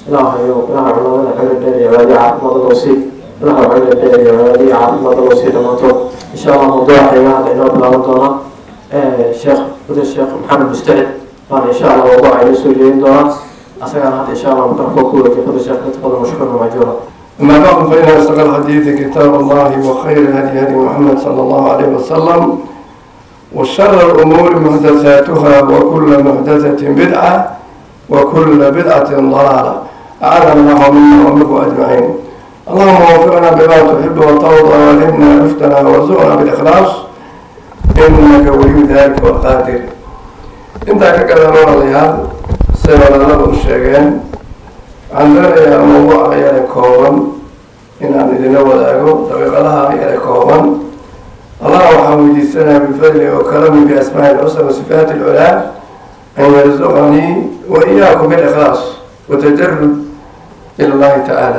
ilaahayo ilaha culamada xayla dheer iyo cibaadiya caafimaada loo sii ilaha xayla dheer iyo cibaadiya caafimaada loo sii dhammaantood insha allah mawduuca xiga hadda inoo bilaaban doona sheekh wada sheekh maxamed mustacid baana insha allah mawduuca inoo soo jeedin doonaa asagana hadda insha allah mikrofon ku wareejiyo fadda sheekh katafadal mashkuurna majuura أما بعد فإن أصدق الحديث كتاب الله وخير الهدي هدي محمد صلى الله عليه وسلم وشر الأمور محدثاتها وكل محدثة بدعة وكل بدعة ضلالة أعاذنا الله منا ومنكم أجمعين اللهم وفقنا بما تحب وترضى والهمنا رشدنا وارزقنا بالإخلاص إنك ولي ذلك والقادر أنت كذا نور الرياض سيرنا لنا الشيخين waxaan doonayaa mawduuca yare kooban inaan idinla wadaago daqiiqadaha yare kooban allah waxaan weydiisanayaa bifadli wa karami biasmaa'i lxusna wa sifaati alculaa an yarzuqanii wa iyaakum bilikhlaas watajarud ila allahi tacaala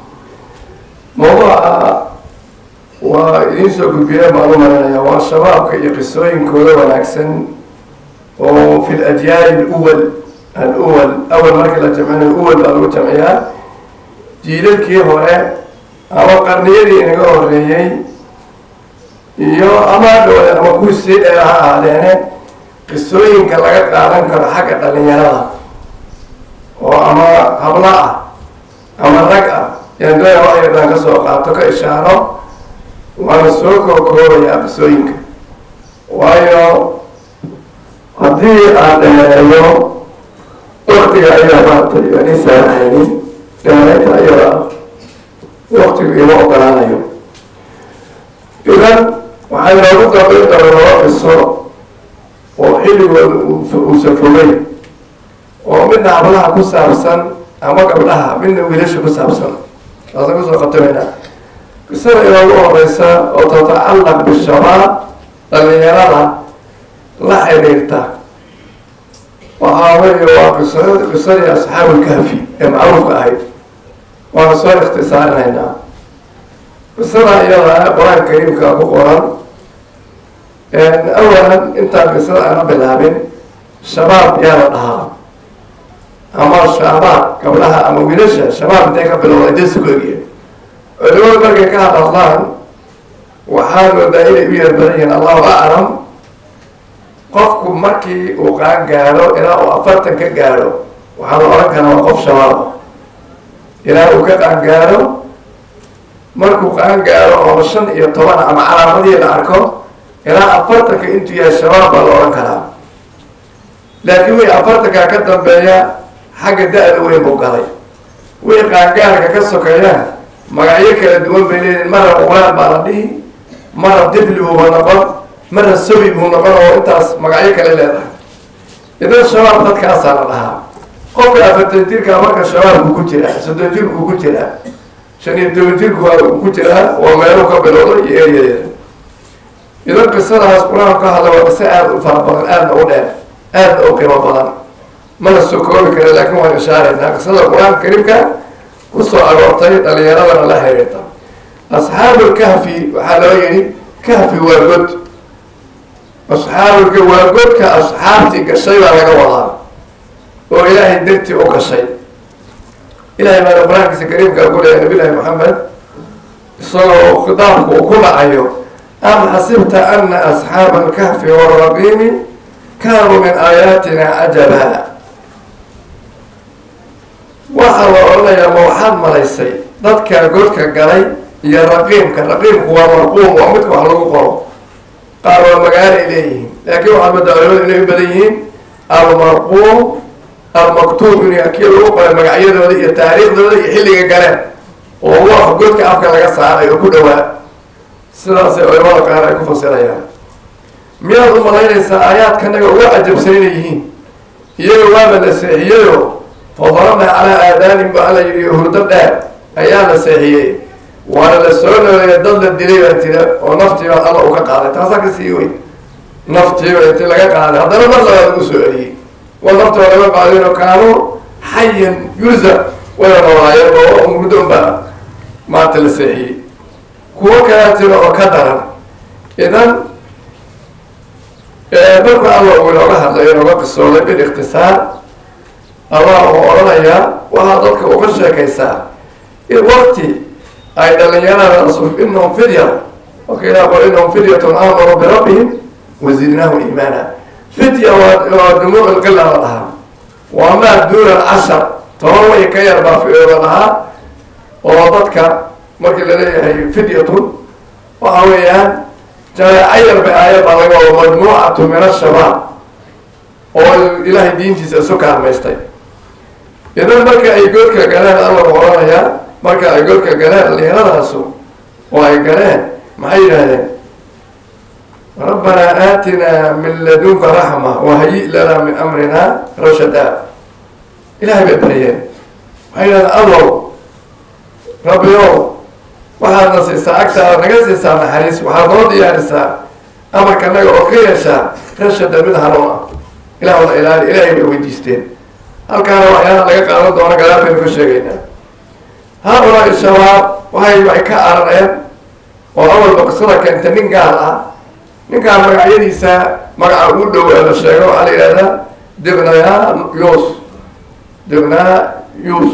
mawduuca waa idiin soo gudbiya baan u marinaya waa shabaabka iyo qisooyinkooda wanaagsan oo fi ladyaali luwal aluwal awal markii la jamcinayo uwal baa lagu jamciyaa jiilalkii hore ama qarniyadii inaga horeeyey iyo ama dhowle ama kuwii sii dheer ha ahaadeene qisooyinka laga qaadan karo xagga dhalinyarada oo ama hablo ah ama rag ah yaan doonaya wax yardaan ka soo qaato ka ishaaro waana soo kookoobayaa qisooyinka waayo haddii aan dheereeyo waktiga ayaa maartay aan ii saarahaynin dheereynta ayada waktigu ima ogolaanayo idan waxaa inoogu dambayn doona laba qiso oo xilligooda uusan fogeyn oo midna hablaha ku saabsan ama gabdhaha midna wiilasha ku saabsan taasaan kusoo khatamayna qisada inoogu horeysa oo tatacallaq bishabaab dhalinyarada la xiriirta waxaa weeye waa qisa qisadii asxaabulkahfi ee macruufka ahayd waana soo ikhtisaarinaynaa qisada iyada qur-aanka kariimka ku qoran awalan intaan qisada ana bilaabin shabaab yaa la dhahaa ama shaabaab gabdhaha ama wiilasha shabaab intay ka bilowda jasi ku egya culimadu markay ka hadladlaan waxaa moodaa inay u yeer badan yihiin allahu aclam qofku markii uu qaan gaadho ilaa uu afartan ka gaadho waxaa la odhan karaa waa qof shabaaba ilaa uu ka qaan gaadho markuu qaan gaadho oo shan iyo toban ama calaamadii la arko ilaa afartanka intuu yahay shabaab baa la odhan karaa laakiin wixii afartankaa ka dambeeya xagga da-da weyn buu galay wixii qaangaarka ka sokeeya magacyo kala duwan bay leeyihin mara quraan baa la dhihi mara difli buuba noqon mara sawi buu noqon oo intaas magacyo kale leedahay idan shabaab dadkaasaa la dhahaa qofka afartan jirka marka shabaabku ku jiraa soddon jirku ku jiraa shan iyo toban jirku ku jiraa oo meeluu ka bilowda iyo eryadeeda idan qisadaas qur-aanku ka hadla waa qiso aada u fara badan aadna u dheer aadna u qiimo badan mana soo koobi kara laakiin waan ishaaraynaa qisada qur-aanka kariimka kusoo aroortay dhalinyaradana la xiriirta asxaabul kahfi waxaa loo yidhi kahfi waa god asxaabulka waa godka asxaabtii gashay baa laga wadaa oo ilaahay dartii u gashay ilahay baana qur-aankiisa kariimka ku leeyahay nabilahi maxamed isagoo khitaabku uu ku dhacayo am xasibta ana asxaaba alkahfi waraqiimi kaanuu min aayaatina cajaba waxaa la odhanayaa ma waxaad malaysay dadka godka galay iyo raqiimka raqiimku waa marquum waa midka wax lagu qoro qaar waa magaalay leeyihiin laakiin waxaa moodaa culimadu inay u badan yihiin almarquum almaktuub in kii lagu qoray magacyadooda iyo taariikhdooda iyo xilliga galeen oo wax godka afka laga saaray oo ku dhawaa sidaasay culimada qaar ay ku fasirayaan miyaad u malaynaysaa aayaadkanaga uga cajabsan inay yihiin iyaga waaba la seexiyayo fadarabna calaa aadaanin ba alla yidhi hurdo dheer ayaa la seexiyey waana la soo nooleeya dad la dilay baa tira oo naftiiba alla uu ka qaaday taasaa ka sii weyn naftiiba inti laga qaaday haddana mar labaad lagu soo celiyey wa naftiba laga qaadinoo kaanuu xayan yuza wayna noolaayeen oo murdo unbaa maanta la seexiyey kuwo kalaa tira oo ka daran idan marka alla uu inooga hadlay inooga qisooday bil ikhtisaar allah uu odhanayaa waxaa dadka uga sheekaysaa in wakti ay dhalinyaradaas inahum fidya marka ilah qol inahum fidyatun aamaruu birabbihim wazidnaahum iimaana fidya waa waa dumuuc lqila la dhahaa waa maa duuna alcashar toban way ka yar baa la dhahaa oo dadka markii laleeyahay fidyatun waxa weeyaan jameeco yar bay aayadda laga wado majmuucatu min ashabaab oo ilaahay diintiisa isu kaalmaystay idan marka ay goodka galeen alla u odhanayaa marka ay goodka galeen dhalinyaradaasi oo ay galeen maxay yidhahdeen rabbanaa aatinaa min ladunka raxma wahayi lanaa min amrina rashada ilahay bay baryeen waxay yidhahdeen allow rabbiyow waxaadna siisaa agtaada naga siisaa naxariis waxaad noo diyaarisaa amarkanaga oo ka yeeshaa rashada mid hanuun ah ilah wada ilaali ilaahay bay weydiisteen halkaana waxyaala laga qaadan doono gadaal baynu ka sheegaynaa haa-ulaa shabaab waxay waxay ka arareen oo awalba qisada keenta nin gaal ah ninkaan magacyadiisa magaca ugu dhow ee la sheego waxaa la yidhahdaa dibnaya yus dibnaya yus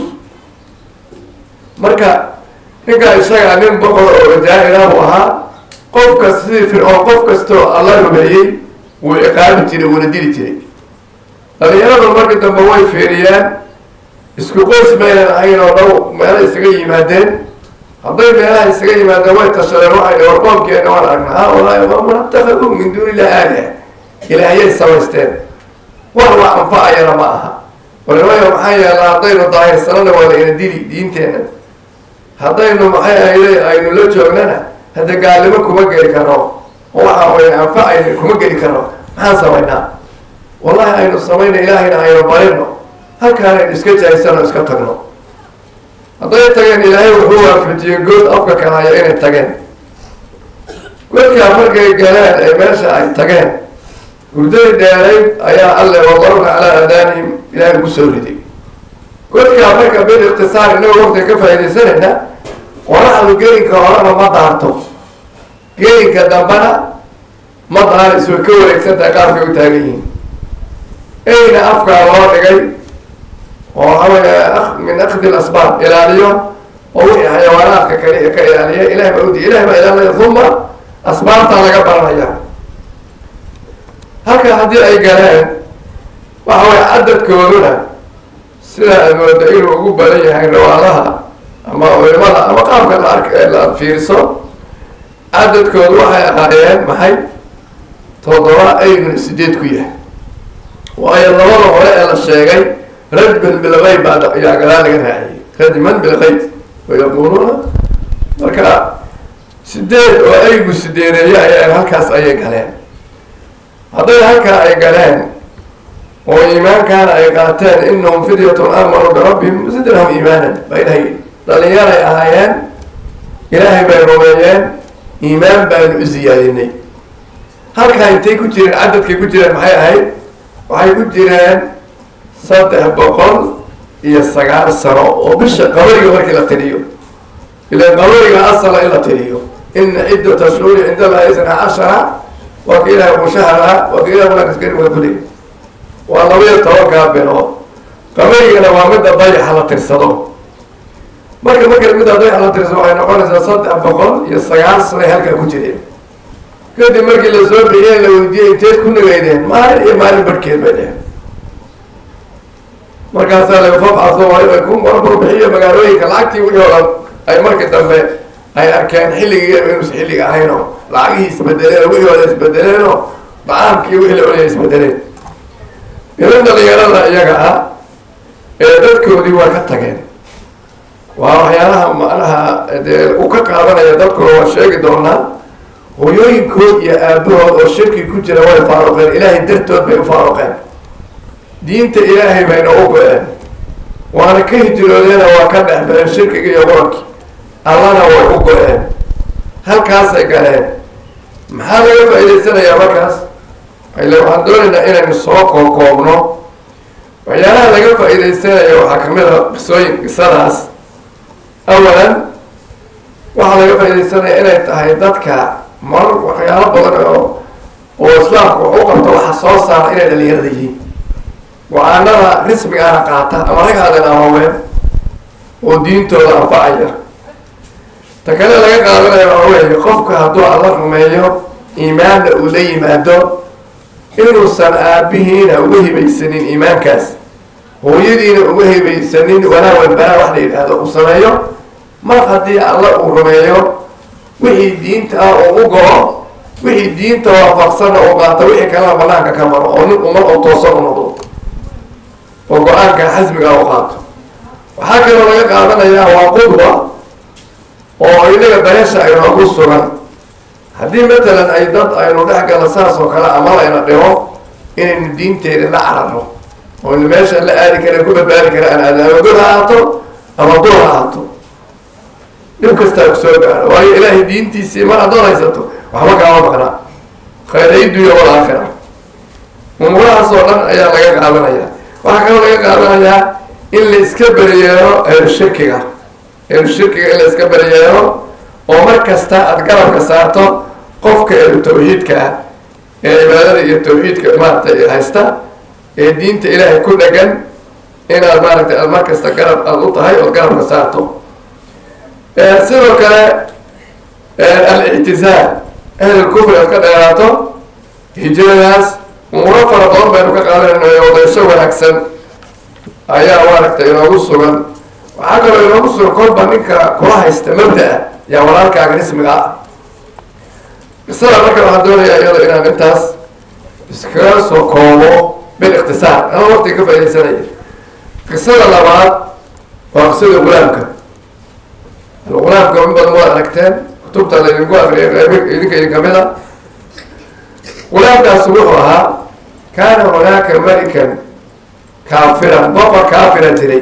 marka ninkaa isaga nin boqor oo jaa-ila buu ahaa qofka sidii fircoon qof kastoo alla rumeeyey wuu ciqaabi jiray wuuna dili jiray dhalinyaradu markii dambe way fiiriyeen isku qoys maynan ahayn oo dhow meela isaga yimaadeen hadday meelaha isaga yimaadeen way tashadeen waxay war qoomkeena waan aragna ha walahi man itakaduu min duuni illahi aaliha ilaahiyay samaysteen wax la anfacayana ma aha warnimaya maxaa yeela haddaynu daahirsanana waa la ina dili diinteenna haddaynu maxay ahayday aynu la joognana hadda gaalnimo kuma geli karo oo waxa way anfacayna kuma geli karo maxaan samaynaa wallahi aynu samayna ilaahayna aynu barino halkaan aynu iska jahaysano iska tagno hadday tageen ilaahay wuxuu waafajiyey good afka kalaya inay tageen godkaa markay galeen ee meesha ay tageen hurdadii dheerayd ayaa alle wadarna calaa aadaanihim ilaahay ku soo riday godkaa marka bil ikhtisaar inagoo waqtiga ka faaidaysanayna qoraxdu gelinka horena ma daarto gelinka dambena ma daarayso way ka wareegsantahay qaabkay u taagan yihiin eyna afkaa loo dhigay oo waxawey min akdi lasbaab ilaaliyo oo wixii xayawaanaadka kale ka ilaaliya ilahay baa udiya ilahay baa ilaalinaya uma asbaabtaa laga baranaya halka haddii ay galeen waxa weye cadadkooduna sida aad mooda inuu ugu badan yahay rawaadaha ama culimada ama qaabka la ark la fiirso cadadkoodu waxay ahaayeen maxay toddoba aydun sideed ku yahay waayo labada hore ee la sheegay rajman bilgayb baa ayaa gadaal laga raaciyey rajman bilgayb wayaquluuna marka sideed oo aygu sideedeeyo ayaa halkaas ayay galeen hadday halkaa ay galeen oo iimaankaana ay qaateen inahum fidyatun aamanuu birabbihim zidnahum iimaanan baa ilahay dhalinyaray ahaayeen ilaahay bay rumeeyeen iimaan baanu u ziyaadinay halkaa intay ku jireen cadadkay ku jireen maxay ahayd waxay ku jireen saddex boqol iyo sagaal sano oo bisha qabariga markii la tiriyo ilan qabariga asala in la tiriyo ina ciddata shuhuri cinda allahi isna cashara waa ka ilahay mushahara waa ka ilahay mulaakiskarimaa kuley waa labaiyo tobankaa bilood qabarigana waa midda dayaxa la tirsado marka marka midda dayaxa la tirsado waxay noqonaysaa saddex boqol iyo sagaal sanay halkaa ku jireen kadib markii la soo bixiyey la weydiiyey inteed ku nageydeen maalin iyo maalin barhkeed bay dheheen markaasaa la fabcaso ku marburbixiyo magaalooyinka lacagtii wixii o dhan ay markii dambe ay arkeen xilligii inuusa xilliga ahaynoo lacagihii isbedeleen wixii oda isbedeleenoo dacaamkii wixii la olaya isbedeleen idan dhalinyarada iyaga ah ee dadkoodii waa ka tageen waa waxyaalaha macnaha dee uu ka qaadanaya dadkuna waa sheegi doonaa hooyooyinkood iyo aabahood oo shirki ku jira way faaruqeen ilaahay dartood bay u faaruqeen diinta ilaahay bayna u go-een waana ka hijroodeena waa ka dhex baxeen shirkiga iyo qurankii allana way u go-een halkaasay galeen maxaa laga faa'idaysanayaa markaas ile waxaan doonaynaa inaynu soo kookoobno waxyaalaha laga faa'iidaysanaya waxaa kamid a qisooyin qisadaas awalan waxaa laga faa'iidaysanaya inay tahay dadka mar waxyaalo badan oo oo islaamku wax u qabto waxa soo saara inay dhalinyarada yihiin go-aanada rismigaana qaata ama rag aadan awaaween oo diintooda anfacaya ta kale laga qaadanaya waxa weeye qofka hadduu alla rumeeyo iimaanna uu la yimaado inuusan aabihiina uga hibaysanin iimaankaas hooyadiina uga hibaysanin walaa walbaraa wax la yidhaahdo uu sameeyo mar haddii alla uu rumeeyo wixii diinta ah oo u go-o wixii diinta waafaqsanna uu qaato wixii kalena banaanka ka maro oo nin umar oo toosan u noqdo oo go-aanka xasmiga u qaato waxaa kaloo laga qaadanayaa waa qudwa oo inaga dareesha aynoogu sugan haddii matalan ay dad aynu dhex galo saas oo kale ama layna dhimo inaynu diinteeda la cararo oynu meesha la aadi kara ku badbaadi kara aan aadaamo god ha ahaato ama dur ha ahaato dhib kastaa ku soo gaaro waayo ilaahay diintiisii mar haddaad haysato waxba kaama maqnaa khayray dunya wal aakhira umurahaas oo dhan ayaa laga qaadanaya waxaa kaloo laga qaadanayaa in la iska beriyeero ehlu shirkiga ehlu shirkiga in la iska beriyeero oo mar kasta aada garabka saarto qofka ehlu tawxiidka ah ee cibaadada iyo tawxiidka maaragtay haysta ee diinta ilaahay ku dhagan inaad maaragtay aad mar kasta garab aada u tahay ood garabka saarto sidoo kale al-ictizaal ahlulkufri aad ka dheeraato hijradaas umuro fara badan baynu ka qaadanayna odaysho wanaagsan ayaa maaragtay inoogu sugan waxaa kaloo inoogu sugan kolba ninka kula haysta mabda-a yaa walaalkaaga rismiga ah qisada marka waxaan doonayaa iyado inaan intaas iskaga soo koobo bil ikhtisaar anaa waqtiga ka faaidaysanaya qisada labaad waa qisada gulaamka algulaamka in badan waad aragteen kutubta laydinku akriyay qayb idinka idin kamid a gulaamkaasi wuxuu ahaa kaana hunaaka malikan kaafiran boqor kaafira jiray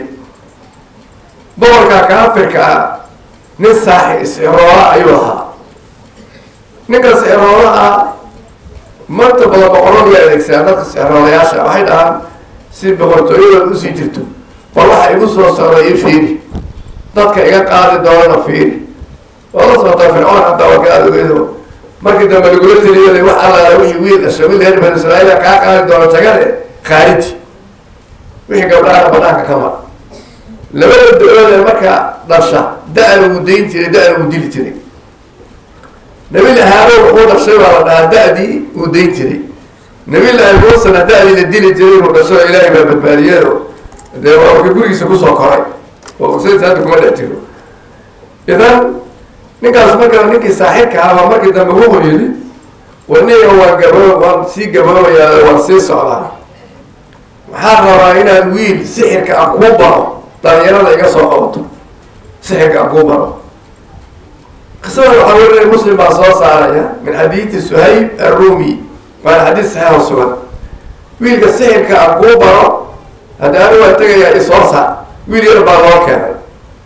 boqorkaa kaafirka ah nin saaxi is-iroola ayuu ahaa ninka is-iroola ah marta badan boqoradu way adeegsadaan dadka is-iroolayaasha waxay dhahaan si boqortooyadood usii jirto bal waxa igu soo socda ii fiiri dadka iga qaadi doonana fiiri waa la socotaa fircoon hataa waa ka adogeedo markii dambe lagula teliyaday wax allaala wixii wiil dhasha wiil reer banu israa'iila kaa qaadi doono jagade khaariji wixii gabdhahana banaanka ka mar labada da-ood ee marka dhasha da-na wuu dayn jiray da-na wuu dili jiray nabilahi haarow wuxuu dhashay baa la dhahaa da-dii wuu dayn jiray nabilahi muusena da-dii la dili jiray inuu dhasho ilaahay baa badbaadiyado dee waa ka gurigiisa kusoo koray oo usaydsa hadda kuma dhex jiro idan ninkaas markaa ninkii saaxirka ahaa markii dambe wuxuu yidhi waniga waan gabo waan sii gaboobayaa waan sii socdaa waxaan rabaa inaad wiil sixirka aan kuu baro dhalinyarada iga soo qabato sixirka aan kuu baro qisada waxaa werinay muslim baa soo saaraya min xadiidi suhayb arumi waana xadiis saxiixo sugan wiilka sixirka aan kuu baro hadda anu waa tegayaa isoo saar wiil yar baa loo keenay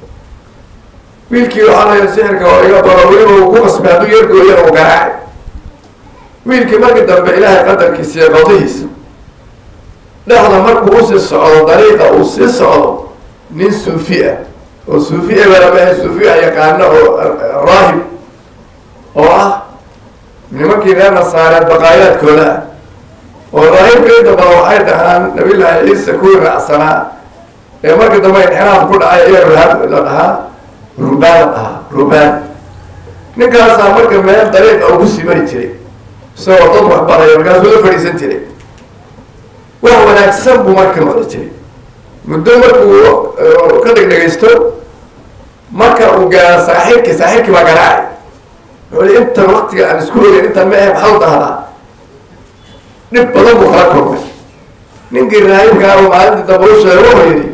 wiilkii waxaa laya sixirka oo iga baro weliba uu ku qasbay hadduu yargooyana uu garaacay wiilkii markii dambe ilaahay qadarkiisa iyo qadihiisa dhexda markuu usii socdo dariiqa uu sii socdo nin suufi ah oo suufi ebalamaha suufi ah yaqaano oo raahib oo ah nimankii reer nasaareed baqaayaadkooda ah oo raahibka inta badan waxay dhahaan nabiyullaahi ciise kuwii raacsanaa ee markii dambe inxiraaf ku dhacay ayaa ruhaab la dhahaa rubaan la dhahaa rubaan ninkaasaa marka meel dariiqa ugu sii mari jiray isagoo dad waxbaraya markaasuu la fadhiisan jiray wax wanaagsan buu marka maqli jiray muddo markuu ka dhegdhegaysto marka uu gaaro saaxiibkii saaxiibkii baa garaacay wuxuu intan waktiga aan isku ogeyn intan ma ahe maxaa u dahdaa dhib badan buu kala kulmay ninkii raahibkaaba maalintii dambe u sheegay wuxuu yidhi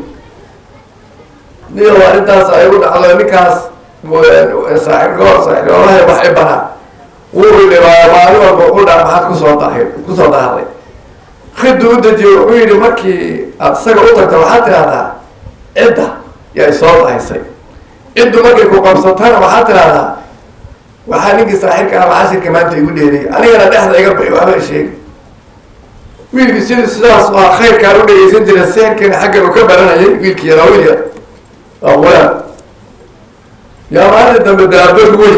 niyow arrintaas ay u dhacdo ninkaas saaxiibkoor saaxiibolahay wax i banaa wuu dhibaa maalin walba u dhaa maxaad kusoo dahay kusoo dahday khidu u dejiye wuxuu yidhi markii aada isaga u tagto waxaad tidhahdaa cidda yaa isoo dahaysay ciddu markay ku qabsatana waxaad tidhahdaa waxaa ninkii saaxiibka ama cashirka maanta igu dheeriyay anigana dhexda iga baxi waxba sheegi wiilkii sidii sidaas waa khayrkaan u dhegeysan jira seerkiina xaggan uu ka baranayay wiilkii yaraa wiil yar waa qulaam yaa maalinta dambe daabad weyn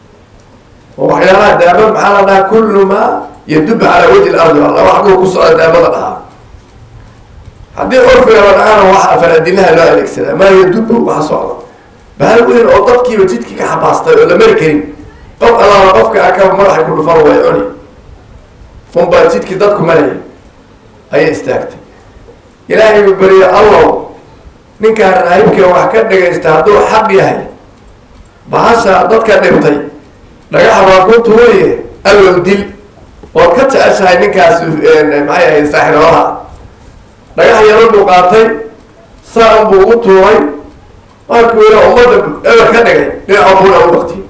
oo waxyaalaha daabad maxaa la dhahaa kullu maa yadubu calaa wajhi lardi alla wax duu ku socda daabada dhahaa haddii curfiga la dhacana waxa faradinaha loo adeegsadaa maa yadubu waxa socda bahal weyn oo dadkiiba jidkii ka xabaastay oo la mari karin qof allaala qofka akaba madaxay ku dhufan way cuni unbaa jidkii dadku marayay ayay istaagtay ilaahay buu beriye allow ninkaan raahibka wax ka dhagaysta hadduu xaq yahay bahasha dadka dhintay dhagaxa baa ku tuuraye allow dil ood ka jeceshahay ninkaas maxay ahayd saaxiroolaha dhagax yaran buu qaatay saan buu u tuuray markuu ila ummadda eber ka dhigay dhinaca buuna u baktiyey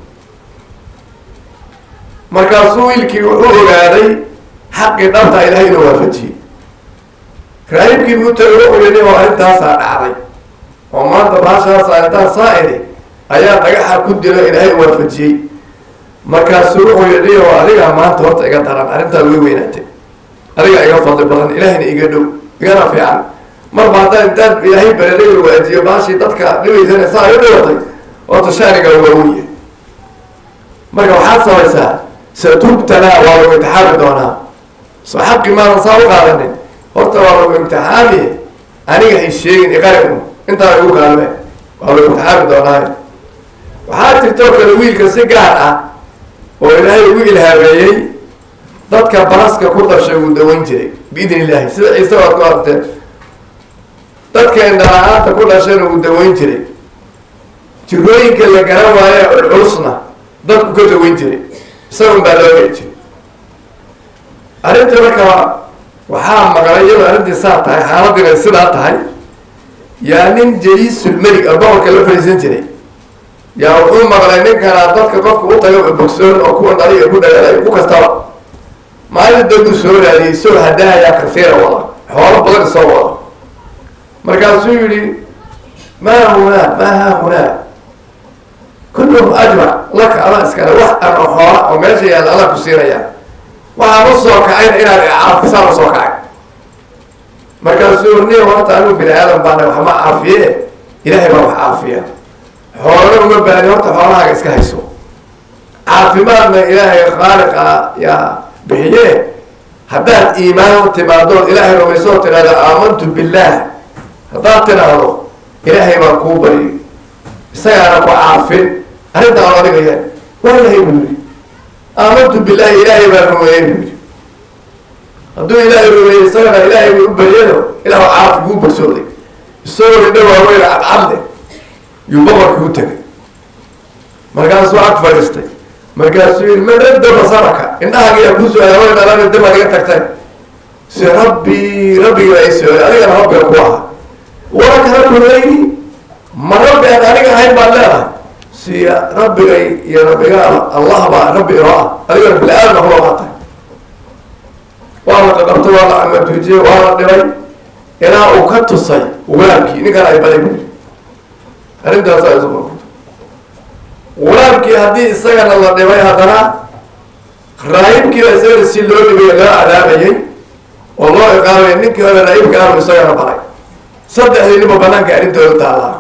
markaasuu wiilkii wuxuu ogaaday xaqii dhabta ilahay inuu waafajiyey raahibkii buu tagay wuxuu yidhi oo arrintaasaa dhacday oo maanta baashaasa intaan saa idhi ayaa dhagaxa ku dilo ilaahay waafajiyey markaasuu wuxuu yidhi oo adigaa maanta horta iga daran arrintaa way weynaatay adigaa iga fadli badan ilaahayna iga dhow igana fiican marba haddaan intaan ilaahay bereday la waajiyo baashii dadka dhibaysana saa ay u dhibatay horta shaaniga waaweya marka waxaad samaysaa satubtalaa waa lagu imtixaami doonaa soo xaqi maadan saa u qaadanin horta waa lagu imtixaami aniga hay sheegin iqari un intaa igu kaalme waa lagu imtixaami doonaayo waxaa jirtoo kale wiilka si gaar ah oo ilaahay ugu ilhaameeyey dadka baraska ku dhashay uu daweyn jiray biidn illaahi sida ciise waad ku arteen dadka indhala-aanta ku dhashayna uu daweyn jiray jirooyinka la garan waaye culculusna dadku ka daweyn jiray isagun baa loo heli jiray arrinta marka waxaa maqlay iyadoo arrintii saa tahay xaaladiina sidaa tahay yaa nin jaliisulmelig a boqorka la fadhiisan jiray yaa wuxuu maqlay ninkanaa dadka qofka u taga bogsoon oo kuwa dhaliga ku dhagaalay ku kastaba maalin dambuu soo raadiyey isagoo hadaayaa kasiira wada xoolo badan isoo wada markaasuu yihi maa hunaa maa haa hunaa kulluhum ajmac laka adaa iskale wax aan oo xoola oo meesha yaalla adaa ku siinaya waxaan u soo kacayna inaad caafisaan u soo kacay markaasuu ni horta anigu bini aadan baana wax ma caafiye ilaahay baa wax caafiya xoolana uma baani horta xoolahaaga iska hayso caafimaadna ilaahay khaaliqa yaa bixiye haddaad iimaan u timaadood ilaahay rumaysoo tidhahdo aamantu billaah haddaad tidhaahdo ilaahay baan kuu bari isagaana ku caafin arrinta aan adigaya waa ilahay buu yihi aamantu billahi ilaahay baan rumeeyey buu yihi hadduu ilaahay rumeeyey isagana ilaahay buu u baryado ilahu caafi kuu barsooday isagoo indha waaweyn cadcadle yuu boqorkii u tegay markaasuu ag fadhiistay markaasuu yihi man radda basaraka indhahagiyaa kuu su-aala way dhalana damaad iga tagtay si rabbi rabbiga ay su-aal adigana rabbiga ku ahaa walaka rabbi gayri ma rabbi aan aniga ahayn baad leedahay si rabbigay iyo rabbiga allah baa rabbi inoo ah adigana bili-aadna kula qaatay waa la qaqabtay waa la amatuujiyey waa la dhibay ilaa uu ka tusay walaamkii ninkan ay baday buu arrintaasaa isu qorqorto walaamkii haddii isagana la dhibay haddana raahibkiiba isagana si loo dhibay loo cadaabayay oo loo iqaamay ninkii hore raahibka aanu isagana baray saddexdii ninba banaanka arrintooda taallaa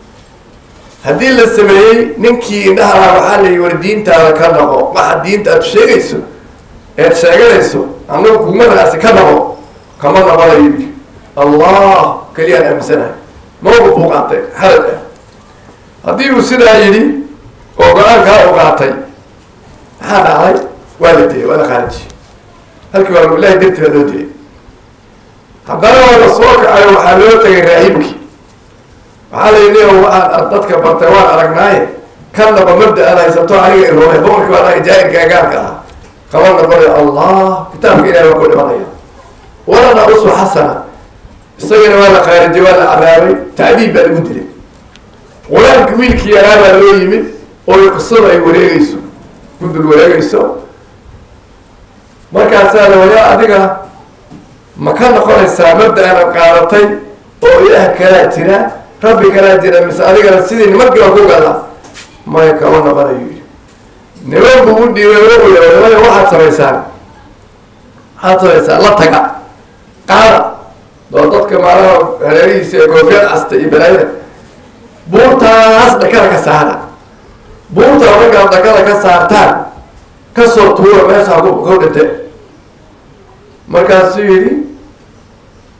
haddii la sameeyey ninkii indhaha waxaa la yihi war diintaada ka naqo waxa diinta aad sheegayso eed sheeganayso anagu kuma raasi ka naqo kama naqonayo yii allah keliyaan aaminsanahay mawqif uu qaatay xalad ah haddii uu sidaa yidhi oo go-aankaa u qaatay maxaa dhacday waa la dilay waa la khaarijiyey halkii waa ilahi dartii baa loo dilay haddana waa la soo kacayo waxaa loo tegay raahibkii waxaa la yidhi waxaan dadka bartay waan aragnaaye kan naba mabda aad haysato aniga iroomay boqorkii baa anaga jaahilka gaarka ahaa kama noqonayo allah kitaabka ilahi baa ku dhimanaya walana uswa xasana isagana waa la khaarijiyey waa la cadaabay tacdiib baa lagu dilay walaamki wiilkii yaraa baa loo yimid oo qisadu ay wareegeyso gudul wareegeyso markaasaa la wayaa adiga ma ka noqonaysaa mabda aanad qaadatay oo ilaah kalaa jira rabbi kalaa jira mise adigana sidii nimankii baa ku gadaa maya kama noqonayo yidhi niman buu u dhiibay wuxuu yidhi nimaya waxaad samaysaan waxaad samaysaan la taga qaada doo dadka maalaha hareerihiisa ee koofiyad casta iyo balaayada buurtaas dhakada ka saara buurtaa markaad dhakada ka saartaan kasoo tuura meeshaa ku dhinte markaasuu yidhi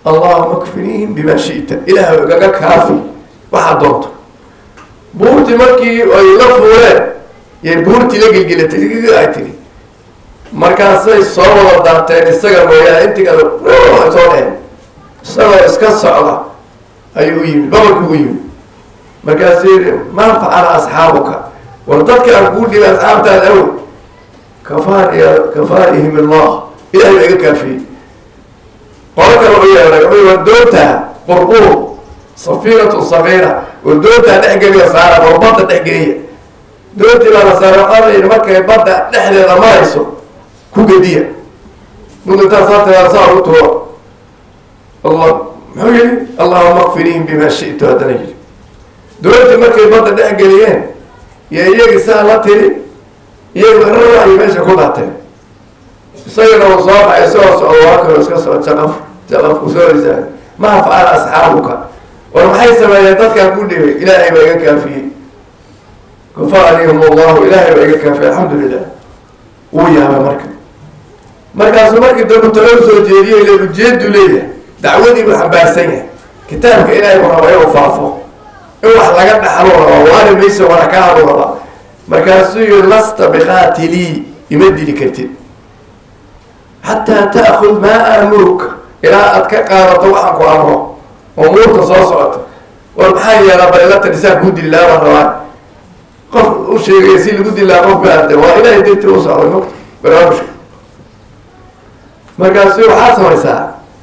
allahuma kfiniihim bima shi'ta ilaah igaga kaafi waxaad doonto buurtii markii ay la fuuleen yay buurtii la gelgelatay ay tiri markaasay soo wada daateen isaga mooyaane intii kale ay soo dheheen isagoo iska socda ayuu u yimid babalku u yimid markaasuu yihi maa facala asxaabuka war dadka aan kuu dhibay asxaabtaada awoy kafaani kafaanihim allah ilahay baa iga kaafiyey qolo kale u yeeray wuxuu war doontaa qurquur safiinatu sagiira war doontaa dhexgeliya saara war badda dhexgeliya doontii baa la saara waxaa la yidhi markay badda dhexdeeda marayso ku gediya mudintaa saa tiraa saa ugu tuuro allah muxuu yihi allahuma kfinihim bima shi'tu haddana yidhi doontii markay badda dhex geliyeen iyo iyagii saa la tiri iyagu rara ay meesha ku daateen isagana uu soo baxay isagoo socdo waa kaloo iska soo jaqaf jaqaf ku soo risaa maa facala asxaabuka war maxay sameeyeen dadkaan ku dhibay ilaahay baa iga kaafiyey kafaanihum allahu ilaahay baa iga kaafiyey alxamdulilah wuu yaabay marka markaasuu markii dambe talo soo jeediyey le ujeedu leeyahay dacwadii buu xambaarsan yahay kitaabka ilaahay buu rabaa inuu faafo in wax laga dhaxlo rabaa waani mayso wana ka hadlu rabaa markaasuu yihi lasta biqaatilii ima dili kartid xataa ta'kud maa aamuruka ilaa aad ka qaadato waxaan ku amro oo muurta soo socota war maxaa yeelaa balilata dhisaan kuu dili lahaa baan rabaa qof u sheegaya si lagu dili lahaa qof baade waa ilaahay darti u socday mugta barnaamijka markaasu waxaad samaysaa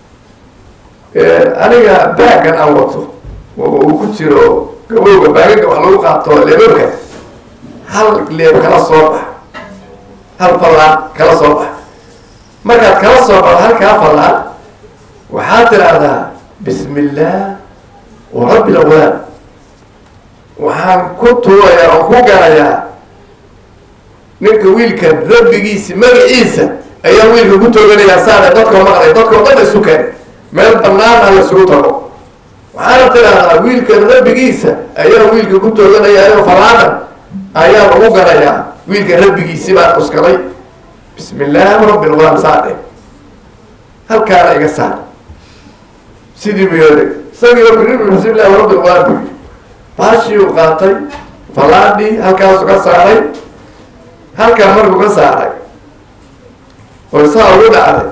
aniga baagan aan wato oo uu ku jiro gabowga baagaga wax lagu qaato leebabka hal leeb kala soo bax hal fallaan kala soo bax markaad kala soo baxdo halkaa fallaan waxaad tidhaahdaa bismi illaah wa rabbi lawlaad waxaan ku tuurayaa oo ku garayaa ninka wiilka rabbigiisi magaciisa ayaa wiilka ku tooganayaa saare dadkoo maqlay dadkoo dhan isu keen meel banaana lasugu tago waxaana tidhaahdaa wiilkan rabbigiisa ayaa wiilka ku tooganaya falaadan ayaan ugu garayaa wiilka rabbigiisi baan uskaday bismi illaahi rabbi lgulaam saadhe halkaana iga saar sidii buu yooday isagiiba biri bismi illahi rabbi lgulaam buu yidhi baashii uu qaatay falaadhii halkaasu ka saaray halkaa markuu ka saaray oo saa ugu dhacday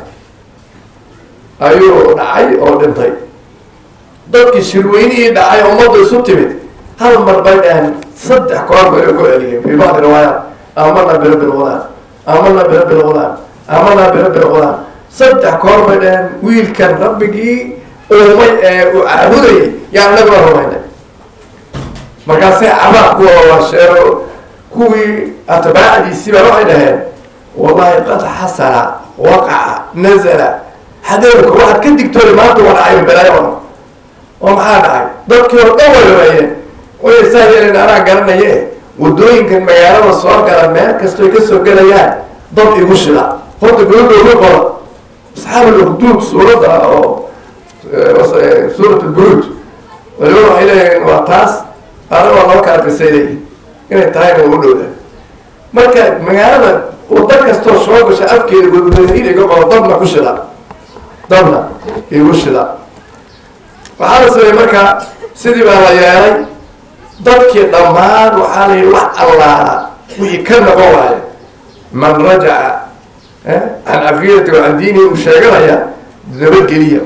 ayuu dhacay oo dhintay dadkii shirweynihii dhacay ummaddu isu timid hal mar bay dhaheen saddex koor bay ku celiyeen fii bacdi riwaayaat amana bira bilqudaan amana bira bilqudaan amana bira bilqudaan saddex koor bay dhaheen wiilkan rabbigii uumay ee uu caabudayay yaa anagula rumaynay markaasay cabaad kuwa washeero kuwii atbaacdiisii baa waxay dhaheen wallahi qad xasala waqaca nazala xadeerka waxaad ka digtoona maanta waa dhacay balaayo o oo maxaa dhacay dadkii oo dhan way rameeyeen way saa yeelen anaa garanaye wadooyinkan magaalada soo gala meel kastoy ka soo gelayaan dad igu shida horta gabadha ugu qoran asxaab alukduud suuradda oo suurat lburuj waliba waxay leeyihiin waa taas ana waa laba kala qisay leeyihin inay tahayna waa u dhowda marka magaalada wada kastoo soo gasha afkeeda wadwadaiin iga qoro dadna ku shida dadna igu shida waxaa la sameeyey marka sidii baa la yeelay dadkii dhammaan waxaa la yihi wax allaala wixii ka noqon waaya man rajaca can caqiidati wa can diinihi uu sheeganaya nabadgeliya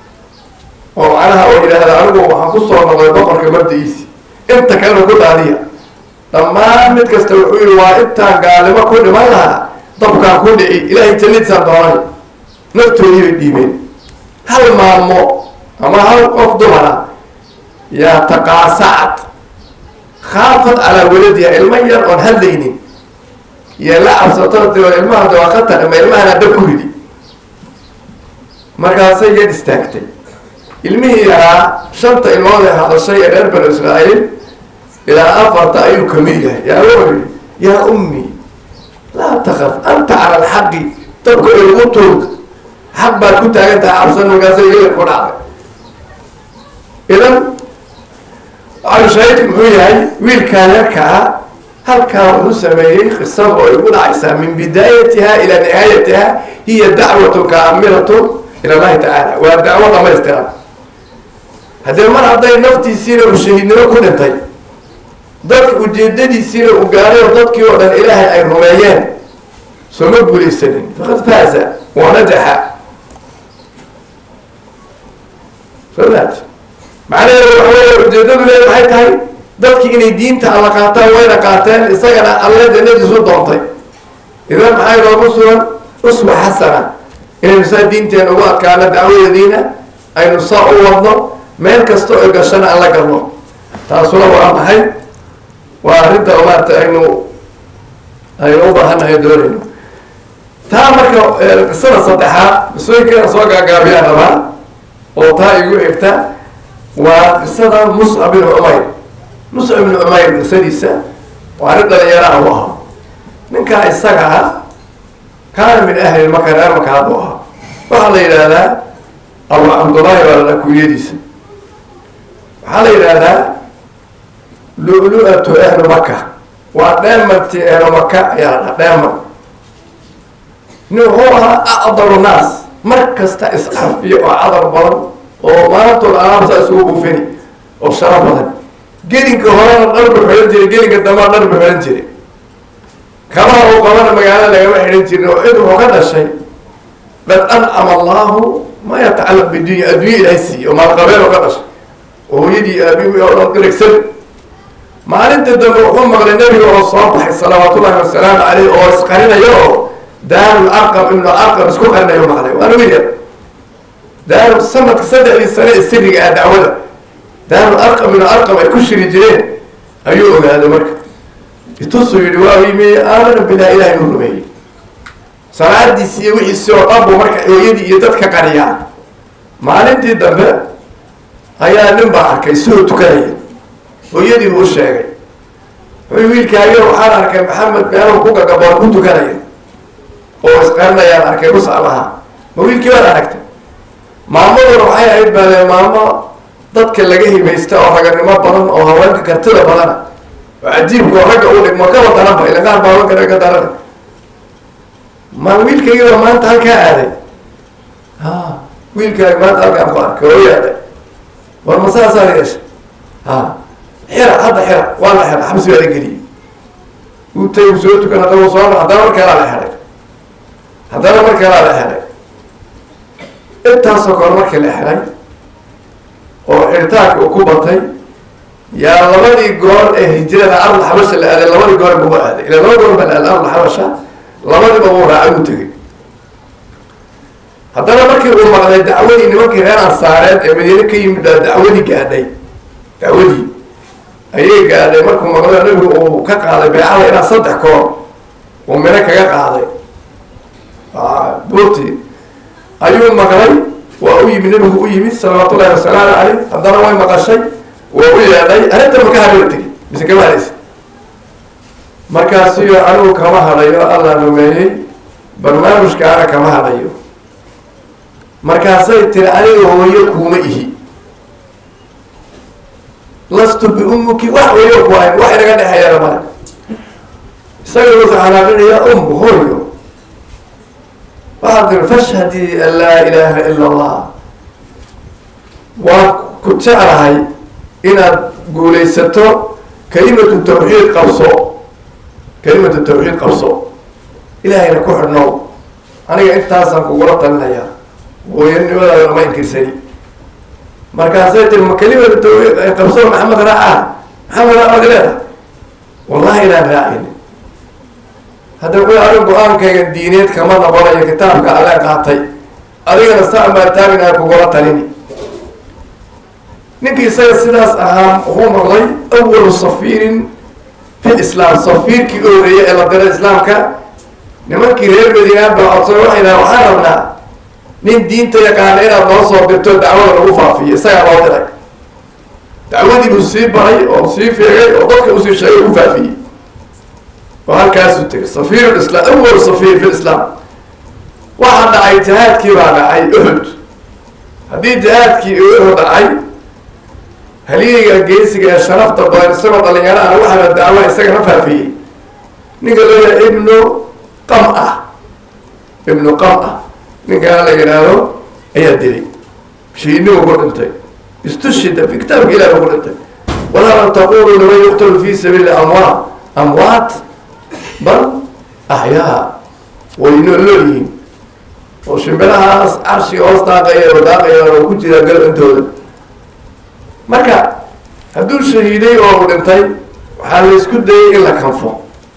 oo macnaha oo yidhaahda anigu waxaan kusoo noqday boqorka mabda-iisi inta kalena ku daadiya dhammaan mid kasta wuxuu yihi waa intaan gaalnimo ku dhiman lahaa dabkaan ku dhici ilaahay jannadiisaan doonay naftoodii bay dhiibeen hal maalmo ama hal qof dumara yaa taqaasacad khaafad calaa waladiha ilmo yar oon hadlaynin iyo la cabsato de ilmaha de waa khatar ama ilmahana dab ku ridi markaasay yad istaagtay ilmihii yaraa shanta ilmood ee hadashay ee reer banu israa'iil ilaa afarta ayuu kamid yahay yaa wuxuu yihi yaa ummi laa takaf anta cala alxaqi dabka ilgu tuug xaq baad ku taagan tahay cabsan markaasa yar ku dhacday idan shaahidku muxuu yahay wiilkaa yarkaa halkaa wuxuu sameeyey qisada oo igu dhacaysaa min bidaayatiha ilaa nihaayatiha hiya dacwatun kaamilatun ila allahi tacaala waa dacwo dhamaystiran haddee mar hadday naftiisiina uu shahiidnimo ku dhintay dadka ujeedadiisiina uu gaaray oo dadkii oo dhan ilaahay ay rumeeyeen sooma guulaysanin faqad faaza wa najaxa somaat macnaheedu waxa weeye ujeedadu le maxay tahay dadkii inay diinta alla qaataan wayna qaateen isagana alle jannadiisu doontay idan maxaa inoogu sugan uswa xasana inaynu saa diinteena ugu adkaano dacwadeediina aynu saa u wadno meel kasta oo gashana aan la galno taasuna waa maxay waa arrinta maarata aynu aynu u baahannahay doonayno taa marka qisada saddexaad qisooyinkeena soo gaagaabiyaan rabaa oo taa igu xigta waa qisada muscab ibnu cumayr muscab ibnu cumayr qisadiisa waa nin dhalinyaraha u ahaa ninkaa isaga ah kaana min ahli maka reer maka haddu ahaa waxaa la yidhaahdaa abu cabdullaahi baa la kunyadiisa waxaa la yidhaahdaa lu-lu-atu ahlu maka waa dheemanti ahlu maka ayaa la dhaha dheeman nin wuxuu ahaa acdaru naas mar kasta iscafiyo oo cadar badan oo maantood alaabsa isugu bufini oo sharo badan gelinka horena dhar bu xidhan jiray gelinka dambea dhar bu xidhan jiray kabaha uu qabana magaalo lagama xidhan jirin oo cid wuxuu ka dhashay qad ancama allahu ma yatacallaq bidunya addunya ilahay siiye oo maalqabeen oo ka dhashay oo hooyadii aabi oo dhan dirigsan maalinta dambe wuxuu maqlay nebiga oo soo baxay salawaatullahi wasalaamu caleyh oo isqarinayo oo daarul arqam ibnu arqam isku qarinayo maqlay waana wiil yar daaru sanadka saddexdii sane ee siriga ah dacwada daarul arqam ibnu arqam ay ku shiri jireen ayuu ogaaday marka itusuu yidhi waa yimi aamana bilah ilahay u rumeeyey salaadiisi iyo wixiisi oo dhan buu marka hooyadii iyo dadka qariyaa maalintii dambe ayaa nin baa arkay sidoo tukanaya hooyadii buu u sheegay wuxuu wiilkaayo waxaan arkay maxamed meelahu ku gagaboon ku tukanaya oo isqarinayaan arkay muscab ahaa ma wiilkii baad aragtay maamaduna waxay ahayd baale maamo dadka laga himaysta oo raganimo badan oo haweenka kartida badana oo cajiibka oo ragga u dhigmo kaba daranba ila qaar baa haweenka ragga darana ma wiilkaygiba maanta halkaa aaday ha wiilkaagi maanta halkaan ku arkay oo yaaday war ma saasaa la yeeshay ha xira hadda xira waa la xira xabsi baa la geliyey uu tay u soo tukan haddana u soo haddana mar kalaa la xeray haddana mar kalaa la xeray intaasoo kale markii la xeray oo xiritaanka uu ku batay yaa labadii goor ee hijirada ardl xabasha la aaday labadii goor buu aaday ila laba goor baa la aaday ardl xabasha labadiba wuu raacay uu tegay haddana markii uu maqlay dacwadii nimankii reer ansaareed ee madiine ka yimid baa dacwadii gaadhay dacwadii ayay gaadhay markuu maqlo nabigu uu ka qaaday beecada ilaa saddex koor uu mino kaga qaaday buurti ayuu maqlay waa u yimid nabigu u yimid salawaatu ullahi wasalaamu caleyh haddana way maqashay waa u yeedhay arrinta maka hadhoo tegi mise kama hadhaysa markaasiyo anigu kama hadhayo alla rumeeyey barnaamijkaana kama hadhayo markaasay tiri aniga hooyo kuuma ihi lastu biummuki wax weyo ku ahayn wax inaga dhexeeyana male isaga wuxuu xanaaqinaya um hooyo waxaad tiri fashhadii an laa ilaaha ila allah waan ku jeclahay inaad guulaysato kalimatu tawxiid qabso kalimatu tawxiid qabso ilaahayna ku xidhnow aniga intaasaan kugula talinayaa hooyanimadaada lama inkirsani markaasay tiri ma kalimatu tawxiid qabso maxamed raaca maxamed raacaad leedahay wallahi inaan raacin hadda ku anig go-aankayga diineed kama noqonayo kitaabka alle qaatay adigana saan baa taaginaha kugula talini ninkii isaga sidaas ahaa wuxuu noqday awalu safiirin fi lislaam safiirkii u horeeyay ee la diray islaamka nimankii reer madiinaan baa codsay waxay dhaha waxaan rabnaa nin diinta yaqaana inaad noo soo dirto dacwada lagu faafiyo isagaa loo diray dacwadii buu sii baray oo sii feegay oo dadka usii sheegay u faafiyey oo halkaasuu tegay safiir islam awalu safiir fi lislaam waxaa dhacay jihaadkii baa dhacay uxud haddii jihaadkii uxud dhacay haliyeyga geesiga ee sharafta badan isagoo dhalinyaro ana waxaana dacwa isagana faafiyey ninka loo yahay ibnu qam ah ibnu qam ah ninkaa la yidhaahdo ayaa dilay shahiidnimo ku dhintay istushida fi kitaabka ilahi ku dhintay walaa taqulu liman yuqtalu fi sabiili amwaat amwaat bal axyaa way noolnool yihiin oo shimbirahaas carshiga hoos daaqaya oo daaqaya oo ku jira galantooda marka hadduu shahiiday oo u dhintay waxaa la isku dayay in la kanfo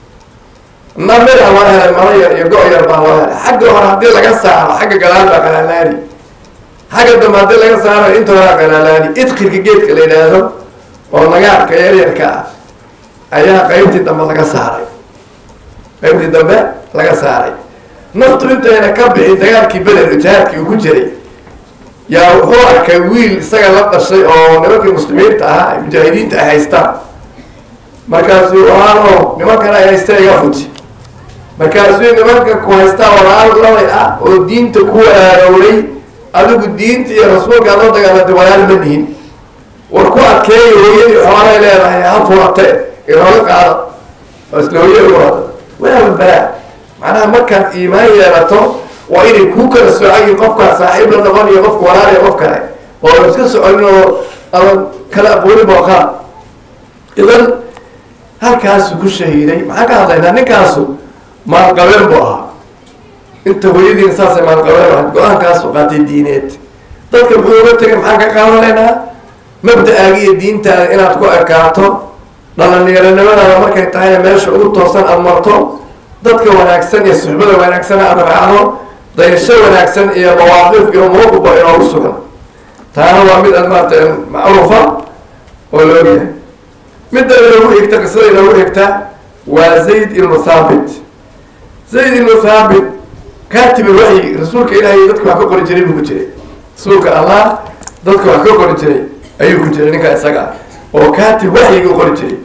namira loo helay maro yar iyo go- yar baa loo helay xagga hore haddii laga saaro xagga gadaal baa qalaalaani xagga dambe haddii laga saaro inta horaa qalaalaani idkirka geedka la yidhaahdo oo nagaarka yaryarka ah ayaa qeybtii dambe laga saaray qeybtii dambe laga saaray naftu intayna ka bixin dagaalkii beder jihaadkii uu ku jiray yaa wuxuu arkay wiil isaga la dhashay oo nimankii muslimiinta ahaa mujaahidiinta ay haystaan markaasuu aano nimankan ay haysta iga fuji markaasuu nimanka ku haystaa walaal labay ah oo diinta ku walaarowlay adigu diinta iyo rasuulka adoo dagaalantay walaal ma nihin war ku adkeeya hooyadii xoolay leedahay ha furate inooga qaado oo isla hooyada urada waa balaa macnaha markaad iimaan yeelato waa inay kuu kala socayiin qofkaa saaxiib la noqon iyo qofka walaal iyo qof kale oo iska soconin oo adan kala aqoonin booqaan idan halkaasu ku shahiiday maxaan ka hadlaynaa ninkaasu maalqabeen buu ahaa inta hooyadiina saasay maalqabeen ahayd go-aankaasu qaatay diineed dadka muxuu uga tegay maxaan ka qaadanaynaa mabda-aaga iyo diintaada inaad ku ekaato dhalinyaronimadaada markay tahayna meesha ugu toosan aada marto dadka wanaagsan iyo suxbada wanaagsan aada raacdo dayasho wanaagsan iyo mawaaqif iyo muruqba inoogu sugan taana waa mid aad maarata macruufa oo la ogyahay midda inoogu xigta qisada inoogu xigta waa zayd ibnu thaabit zayd ibnu thaabit kaatib waxyi rasuulka ilaahay dadka wax ka qori jiray buu ku jiray rasuulka allah dadka wax ka qori jiray ayuu ku jiray ninkaa isaga ah oo kaatib waxyiga u qori jiray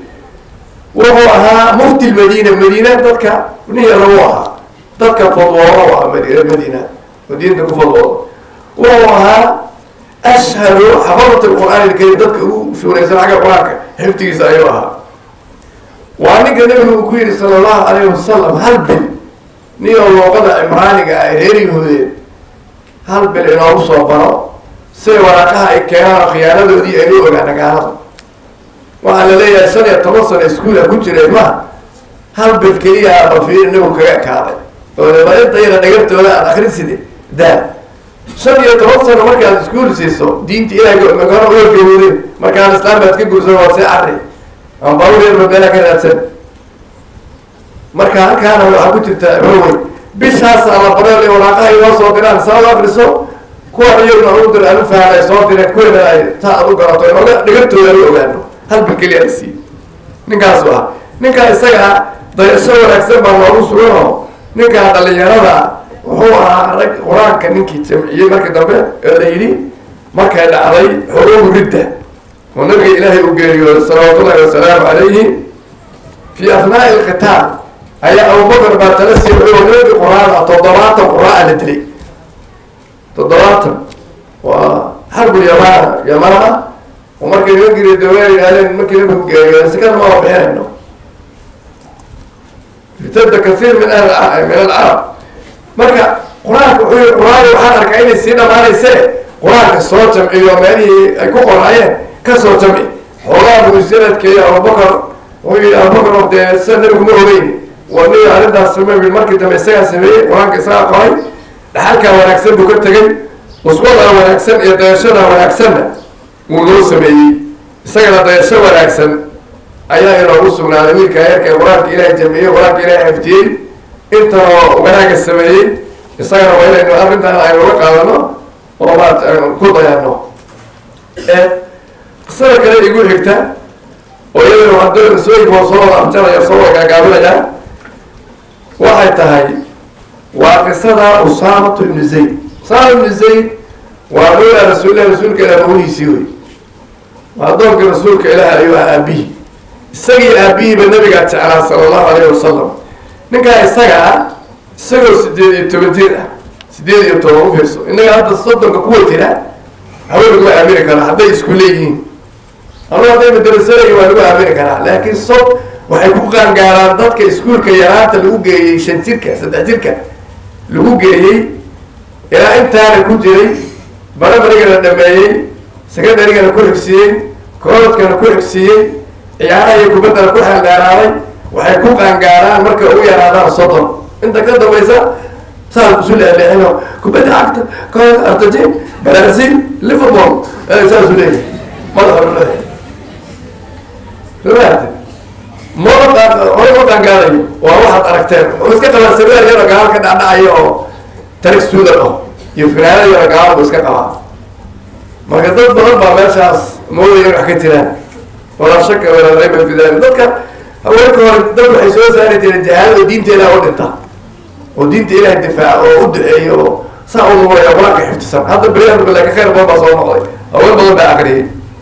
wuxuu ahaa mufti madiina madiina dadka niya lagu ahaa dadka fadwoodo u ahaa madiina madiina oo diinta ku fadwoodo wuxuu ahaa ashharu xafadat alqur'aan alkarim dadka ugu shuuraysan xagga qur-aanka xifdigiisa ayuu ahaa waa ninka nabigu uu ku yihi sala allahu alayhi wasalam hal bil niyoo luuqada cimraaniga ay reer yahuudeed hal bil inoogu soo baro siday waraaqaha ay keenaan oo khiyaanadoodii aynu ogaana gaalada waxaa la leeyahay shan iyo toban sano iskuula ku jireen ma hal bil keliya bafiir nabigu kaga ekaaday oo intayna dhagartooda aad akriside daa shan iyo toban sano markaad iskuul siiso diinta ilahay magaro oogawooden markaan islaam baad ka guursan waad see cari ama barureerba meelaa ka raadsan marka halkaana waxaa ku jirta rowey bishaasaa la bareel waraaqaha inoo soo diraan saa u akriso kuwan iyaguna u dir anu faham ay soo direen kuwana ay taa ad u garato inooga dhagartooda anu ogaano hal bil keliya la siiye ninkaasu ah ninkaa isaga dayasho wanaagsan baa loogu sugan oo ninkaa dhalinyarada wuxuu ahaa rag qur-aanka ninkii jamciyey markii dambe ee la yidhi markay dhacday xuruubu ridda oo nabiga ilaahay u geeriyooday salawaatu ullahi wasalaamu calayhi fi afnaai alqitaal ayaa abubakar baa tala sii wuxuu nabi qur-aan ah toddobaatan qur-aan la dilay toddobaatan waa xarbul yamaana yamaana oo markay nimankii dawla yidhahdeen markii nabigu geeriyooday sikana ma bixinayno irtada kasiir min ahli min alcarab marka qur-aanka wuxuu yihi qur-aanka waxaan arkaa inay sii dhamaanayse qur-aanka soo jamciyo meelihii ay ku qoraayeen ka soo jamci xoogaa buu sanadkeeya abubakar wuxuu yihi abubakar oo dee sida nabigu ma ogeyni waa ni arrintaas samey markii dambe isagaa sameeyey qur-aanka isagaa qoray dhaxalkaa wanaagsan buu ka tegey uswada wanaagsan iyo dayashada wanaagsanna wuu loo sameeyey isagana dayasho wanaagsan ayaa inoogu sugnaaday wiilka yarka qur-aanka ilaahay jamciyey qur-aanka ilaahay xaftiyey intanoo wanaaga sameeyey isagana waa inaynu arrintan aynu uga qaadano oo maarata aynu ku dayano qisada kale igu xigta oo iyadana hadda qisooyinka waa soo wada afjaraya soo wada gaagaabinaya waxay tahay waa qisada usaamatu ibnu zayd usaama ibnu zayd waa mawlaa rasuulillahi rasuulka ilaah mawlihiisii wey waa adoonka rasuulka ilaah ayuu ah aabihi isagii aabihiiba nabigaa jeclaa sala allahu alayhi wasalam ninkaa isaga ah isagoo sideed iyo toban jir ah sideed iyo toban u fiirso innaga hadda soddonka kuwa jira haween laguma aamini karo hadday isku leeyihiin anu hadday madarasalayi waa lagu aamini karaa laakiin sob waxay ku qaangaaraan dadka iskuulka yaraanta lagu geeyey shan jirka saddex jirka lagu geeyey ilaa intaana ku jiray barabarigana dhameeyey secondarygana ku xigsiiyey koolodkana ku xigsiiyey ciyaaraha iyo kubaddana ku xeeldheeraaday waxay ku qaangaaraan markay ugu yaraadaan soddon inta ka dambaysa saas isu leeleexino kubadda cagta kool argentin brazil liverpool saasu leeyahay madaxa leeyahay somaarti mada hore ma qaangaarayo waa waxaad aragteen wuxuu iska qabaa sabeer yaro gaal ka dhacdhacayo oo tarig suudan oh iyo finaanada yaro gaal buu iska qabaa marka dad badan baa meeshaas moodaya in wax ka jiraan walaa shaka walaa rayba fi dalik dadka haweenka hore dad waxay soo saari jireen jahaada oo diinta ilaah u dhinta oo diinta ilaah difaaca oo u duceeyo oo saa u nuuraya qur-aanka xifdisan hadda beriyahan laakin khayr badan baa soo noqday haween badan baa akriyay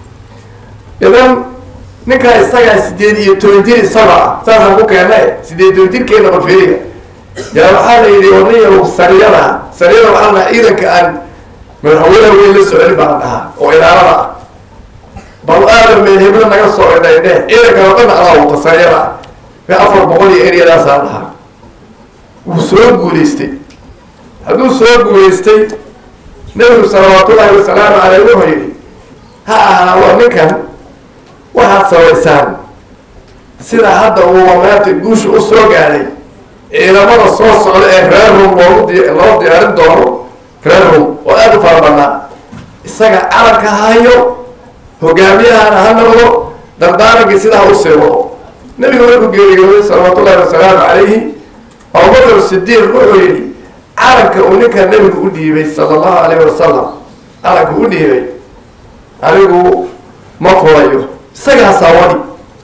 idan ninkaa isagaa sideed iyo toban jir isaga ah saasaan ku keena sideed toban jirkeena balfiriga yaa waxaa la yidhi warniyahu sariyada sariyada waxaa la dhahaa ciidanka aan madaxweynaha weyn la soconi baan dhahaa oo ilaalada ah bal aadan meel heblo naga soo idhaydhe ciidanka oo dhan adaa wata sariyada ah be afar boqol iyo eryadaasaa dhahaa wuu soo guulaystay hadduu soo guulaystay nabigu salawaatullaahi wasalaamu caleyh wuxuu yidhi ha ahaado ninkan waxaad samaysaan sida hadda uu maanta guusha u soo gaadhay ciidamada soo socda ee reer rum loogu di loo diyaarin doono reer rum oo aada u fara badnaa isaga calanka hayo hogaamiyahana ha noqdo dardaarankii sidaa u sii wado nabigu markuu geeriyooday salawaatullahi wasalaamu calayhi abubakar sidiiq wuxuu yidhi calanka uu ninkaa nabigu u dhiibay sala allahu alayhi wasalam calanka u dhiibay anigu ma fulayo isagaasaa wadi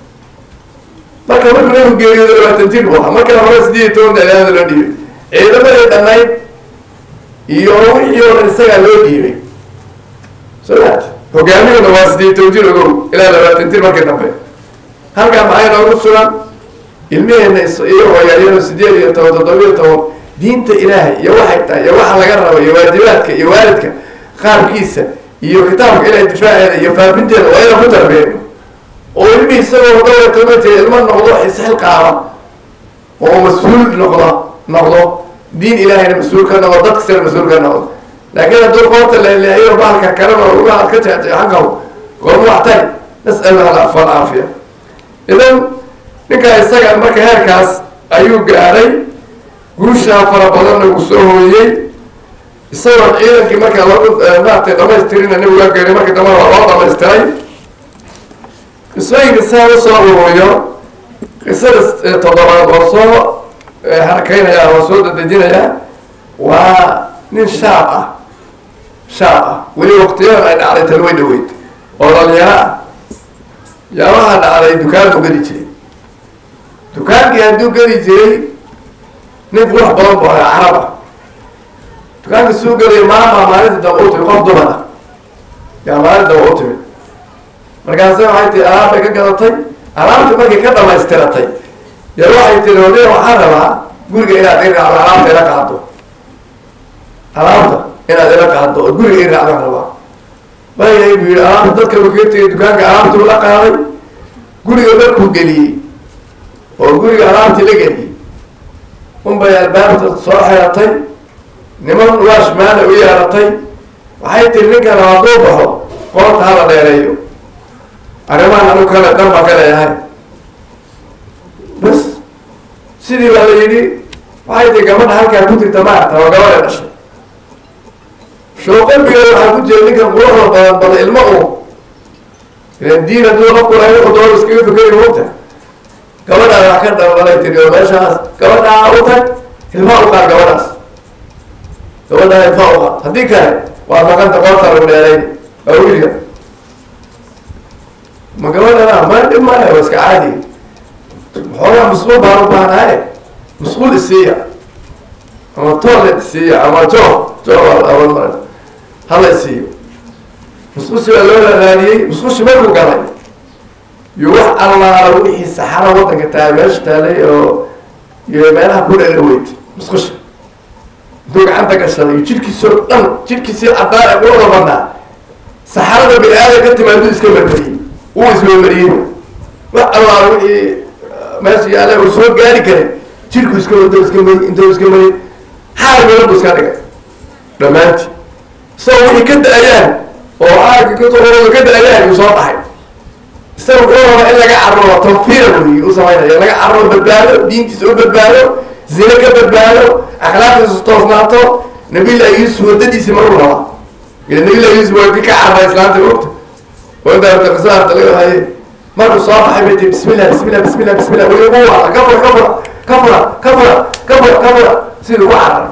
marka markuu nabigu geeriyooday labaatan jir bu ahaa markana hore sideed iyo toban dalaada loo dhiibay ciidamadii dhannayd iyo wixii oo dhan isagaa loo dhiibay so that hogaamiyuna waa sideed toban jir ogow ilaa labaatan jir markii dambe halkaa maxay noogu sugan ilmiheena iyo hoyaayado sideed iyo toban toddoba iyo toban diinta ilaahay iyo waxay tahay iyo waxa laga rabo iyo waajibaadka iyo waalidka qaabkiisa iyo kitaabka ilahay difaaceeda iyo faafinteeda waa inaan ku tarbiyeyno oo ilmi isagoo dhowrtamate ilmo noqdo isxil qaada oo mas-uul noqda noqdo diin ilahayna mas-uul ka noqdo dadka sina mas-uul ka noqdo laakiin hadduu qoorta leeleexiyo baalka kalena lugaha ad ka jeexjeexan karo goorma wax tari nas'al alaf alcaafiya idan ninkaa isaga marka heerkaas ayuu gaadhay guushaa fara badanna uu soo hooyey isagoon ciidankii markaa lagu maaragtay dhamaystirina nabigaa geeray markii dambana waa loo dhamaystiray qisooyinka saa usoo ururiyo qisada toddobaad oo soo harakaynaya oo soo dadejinaya waa nin shaab ah shaab ah weli waktiyadan ay dhacday tan way dhaweyd oo dhalinyaro ah yaa waxaa dhacday dukaan buu geli jiray dukaankii hadduu geli jiray nin qurux badan bu ahaa carab ah dukaanka suu gelaya maama maalinta daba u timid qof dumar ah yaa maalinta daba u timid markaase waxay tii alaab bay ka gadatay alaabtii markay ka dhamaystiratay ya waxay tiri hodiya waxaan rabaa guriga inaad i raacdo alaabta ila qaado alaabta inaad ila qaado oo guriga i raacdaan rabaa bayay buu yihi alaabta dadka buu kaga tegay dukaanka alaabtuu la qaaday guriga markuu geliyey oo guriga alaabtii la geliyey unbay albaabta soo xeratay niman waashmaana u yeeratay waxay tiri ninkan hadduu baxo qoorta hala dheereeyo arrimahan anu kale dan baa ka leeyahay bas sidii baa la yidhi waxay tii gabadha halkaa ku jirta maarta oo gabadha dhashay shoo qalbigeeda waxaa ku jira ninkan quruxda badan bada ilmo u ilan diin hadduu qofku lahay wuxuu doon iskaga fikeri mogta gabadhaa wax ka dhalbalay tiri oo meeshaas gabadhaa u tag ilmaa u qaad gabadhaas gabadhaa ilmaa u qaad haddii kale waa maqanta qoorta lagu dheerayn waa wiilka ma gabadhana ma dhib maayo waa iska caadi xoogaa musquul baan u baahnaye musquul isiiya ama toilet isiiya ama jo jo aban hala isiiyo musqushi baa loo raadiyey musqushi markuu galay iyo wax allaala wixii saxara waddanka tahay meesha taalay oo iyo meelaha ku dheera weyd musqusha intuu gacanta gashaday iyo jidhkiisoo dhan jidhkiisii caddaan ee quruxda badnaa saxarada bini aadan ka timaaduu iska marmariyey wuu ismarmariyey wax allaala wixii meesha yaalla uu soo gaari karay jidhku iska wado iska mari intuu iska mari xaal meela buu iska dhigay dhammaantii soo wixii ka da-ayaan oo aagga katorooda ka da-ayaan uu soo baxay isaga wuxuu rabaa in laga cararo tanfiir wey u samaynaya laga cararo badbaado diintiisa u badbaado zine ka badbaado akhlaaqdiisu toosnaato nabillahi yuusuf wadadiisi maruu rabaa ila nabillahi yuusuf waa ka carara islaanta ogta oo intaa qisaarta laga haye markuu soo baxay bay tii bismillah bismillah bismillah bismillah weli ugu waala kafura kafura kafura kafura kafura kafura sidii ugu cararay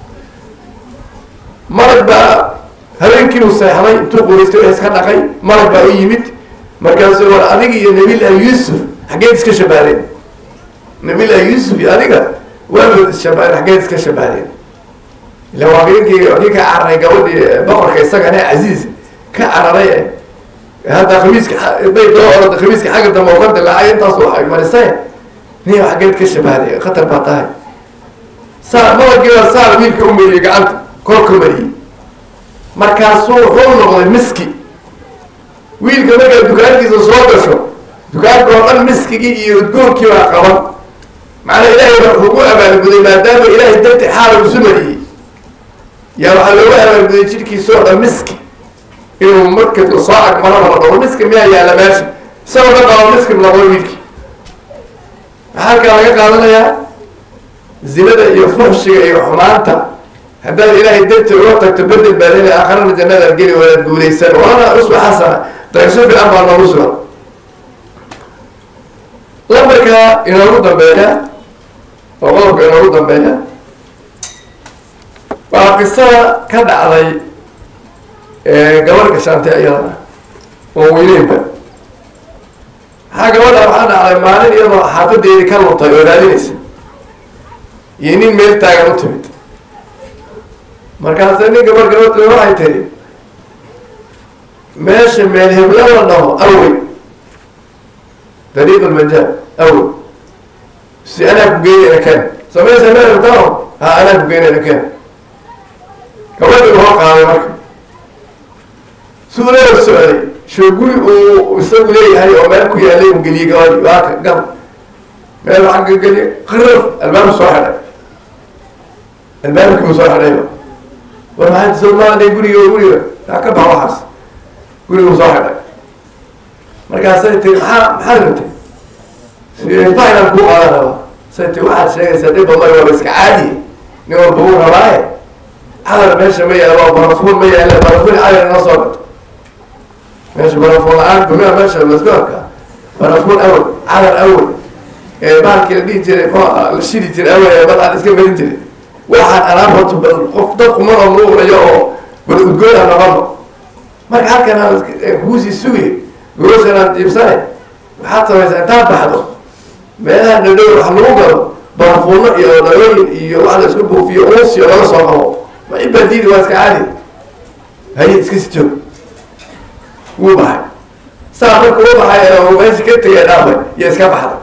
marag baa habeenkii uu seexday intuu quuraystay wax iska dhaqay marag baa u yimid markaasuu war adiga iyo nabillahi yuusuf xaggeed iska shabahdeen nabillahi yuusuf iyo adiga waaba isshabahden xaggeed iska shabahdeen ila waa ninkii kii ka cararay gabadhii boqorka isagane casiiz ka cararay hadda khamiiska day doo orada khamiiska xagga dambe oo ka dilaacay intaas waxay marisay niyo xaggeed ka shabahday khatar baa tahay saa malagiibaa saar wiilka u mariyey gacanta korka mariyey markaasuu wuxuu noqday miski wiilka markaa dukaankiisa soo gasho dukaanka oo dhan miskigii iyo udgoonkii baa qaban macnaa ilaahay baa wuxuu ku abaalguday maadaama ilaahay darti xaala isu mariyey yaa waxaa loogu abaalguday jidhkiisa oo dhan miski inuu marka soo agmaraba la dhabo miski miyaa yaalla meesha isagoo dhan qabo miski noqdo wiilkii maxaa halkaa laga qaadanayaa zinada iyo fuxshiga iyo xumaanta haddaad ilaahay darti uga tagto bedel baad heli aakharana jannadaad geli wadaad guulaysan walana uswa xasana daqasho fiican baa noogu sugan lambarka inoogu dambeeya oo qodobka inoogu dambeeya waa qisada ka dhacday gabadh gashaantay iyadana oo weyneynba maxaa gabadha waxaa dhacday maalin iyadoo xaafadeedii ka luntay oo raadinaysa iyo nin meel taagan u timid markaasa nin gabar gabadh waxay tiri meesha meel hebla la dhaho awey dariiq lmajaal awey si anaa ku geynayna ken so meesha meel hebtao ha anaa ku geynayna ken gabadhi hoo qaaday marka suulaa socday shoo guri uu isagu leeyahay oo meel ku yaalay u geliyey gabadhi waaka gal meel waxaa ka geliy qiraf albaabku soo xidhay albaabkii u soo xidhayba war maxaa soo maaday guriga guriga aa ka bax waxaas guriga u soo xidhay markaasay tiri maxaa maxaad rabtay fainaan kuu qaadan rabaa say ti waxaad sheegaysaa dhib badan waaba iska caadiye nin walba uu rabaaye cadar meesha ma yaala waa barafuun ma yaala barafuun cadar inoo soo gato meesha barafuun la-aan gumia meesha lasku arkaa barafuun awel cadar awel ee baalkii la dhihi jiray la shidi jiray awel ee badaan iska marin jiray waxaan alaab horta bal qof dad kuman oo nuurayo oo bal udgoon aan noqono marka halkan aan kuusii sugay gogoshan aan jiibsanay waxaad samaysaa intaad baxdo meelaha dhadhow wax lagu galo barafuuno iyo dhalooyin iyo wax la isku buufiyo uunsiyo laga soo qabo ma cibaadiidi waa iska caadi haye iska si joog wuu baxay saa marka u baxay oo meesha ka tegay dhaafay iyo iska baxday